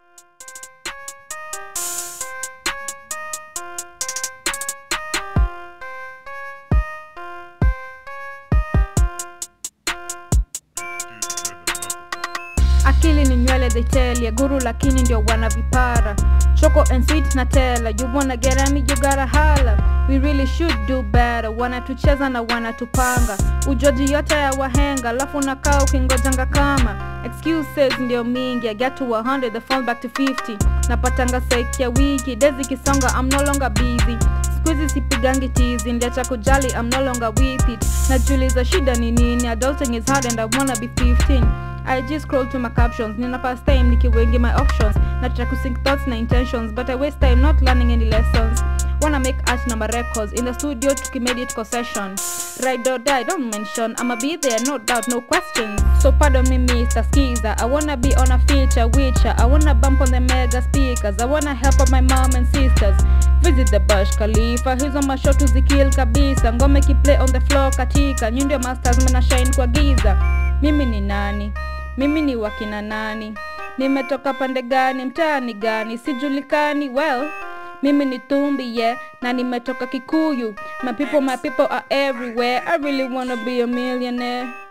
akili ni nywele they tell ya guru lakini ndio wana vipara choco and sweet na tela you wanna get at me you gotta holla we really should do better wanatucheza na wanatupanga ujoji yote ya wahenga alafu nakaa ukingojanga kama excuses ndio mingi i get to 100 the fall back to 50 napatanga saiki ya wiki dezi kisonga i'm no longer busy skuizi sipigangi tizi ndiacha kujali i'm no longer with it najuliza shida ni nini adulting is hard and i wanna be 15 I just scroll to my captions nina pass time nikiwengi my options nataka kusync thoughts na intentions but I waste time not learning any lessons wanna make art number records in the studio tukimediate kwa session ride or die don't mention I'ma be there no doubt no questions so pardon me Mr. Skiza I wanna be on a feature witcher I wanna bump on the mega speakers I wanna help out my mom and sisters visit the Burj Khalifa hizo mashotu zikill kabisa ngome kiplay on the floor katika nyi ndio masters mna shine kwa giza mimi ni nani mimi ni wakina nani nimetoka pande gani mtaani gani sijulikani well mimi ni tumbi yeah na nimetoka kikuyu my people my people are everywhere i really wanna be a millionaire